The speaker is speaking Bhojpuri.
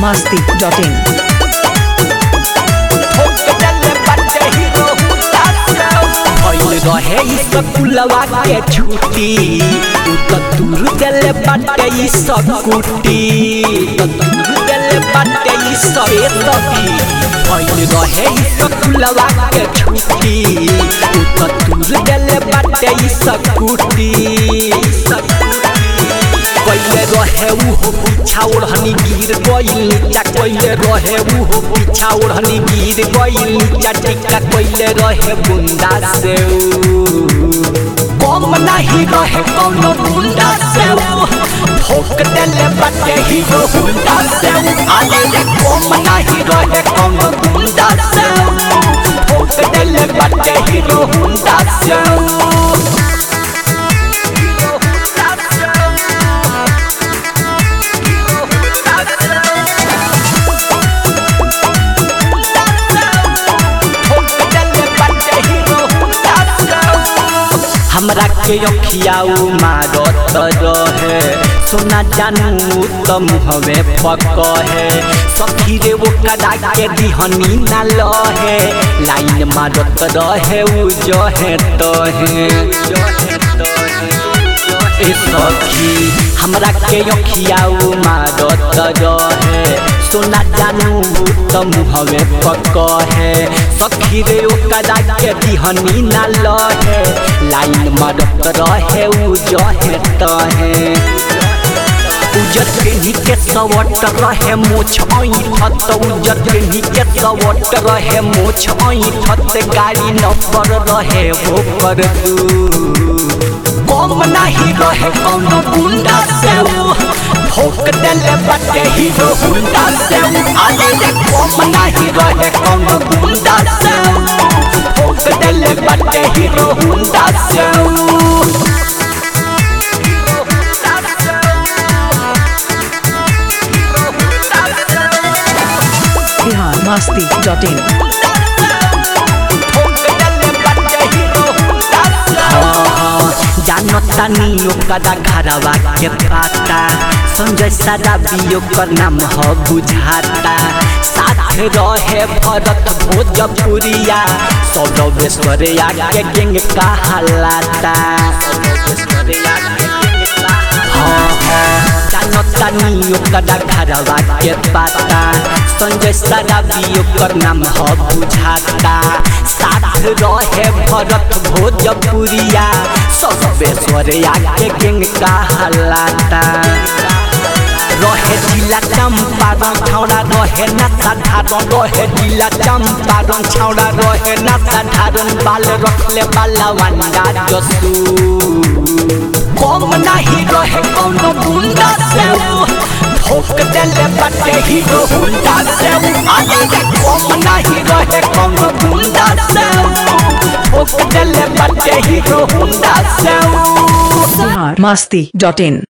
masti.in. भइल रहे ई स्कूलवा के छुट्टी उ त दूर देले बाटे ई स्कूटी त दूर देले बाटे ई सवेतकी भइल रहे ई स्कूलवा के छुट्टी उ त दूर देले बाटे ई स्कूटी कइले रहे उ हो पीछा ओढ़नी गिर गइल नीचा कइले रहे उ हो पीछा ओढ़नी गिर गइल नीचा टिक्का कइले रहे बुंदा से कम नहीं रहे कौनो बुंदा से ठोक देले बाटे हीरो बुंदा से आले रे कम नहीं रहे कौनो बुंदा से ठोक देले बाटे हीरो बुंदा से हमरा के अखियाऊ मारत रहे सोना जानू त मुहवे फक है सखी रे वो कदा के दिहनी ना लहे लाइन मारत रहे उ जहे तहे ए सखी हमरा के अखियाऊ मारत रहे सोना जानू त मुहवे पक है सखी रे ओकरा के दिहनी ना लहे लाइन मारत रहे उ जहे तहे उजर पेन्ही के सवट रहे मोछ ऐठत उजर पेन्ही के सवट रहे मोछ ऐठत गाड़ी न पर रहे हो कर दू कम नहीं रहे कौनो गुंडा से ठोक देले बटे हीरो गुंडा से आले रे कम नहीं रहे कौनो गुंडा से ठोक देले बटे हीरो गुंडा से Bihar masti.in. जानता नी ओकरा घरवा के पाता संजय सादा भी ओकर नाम ह बुझाता साथ रहे भरत भोजपुरिया सौरवेश्वरिया के गेंग कहलाता हाँ हाँ जानता नी ओकरा घरवा के पाता संजय सादा भी ओकर नाम ह बुझाता साथ रहे भरत भोजपुरिया सौरवेश्वरिया के गेंग कहलाता रहे जिला चंपारण छौड़ा रहे ना साधारण रहे जिला चंपारण छौड़ा रहे ना साधारण बाल रखले बाला वंडा जसू कम नहीं रहे कौनो गुंडा से ठोक देले बटे हीरो गुंडा से आगे रे कम नहीं रहे कौनो गुंडा से ठोक देले बटे हीरो गुंडा से Bihar masti.in.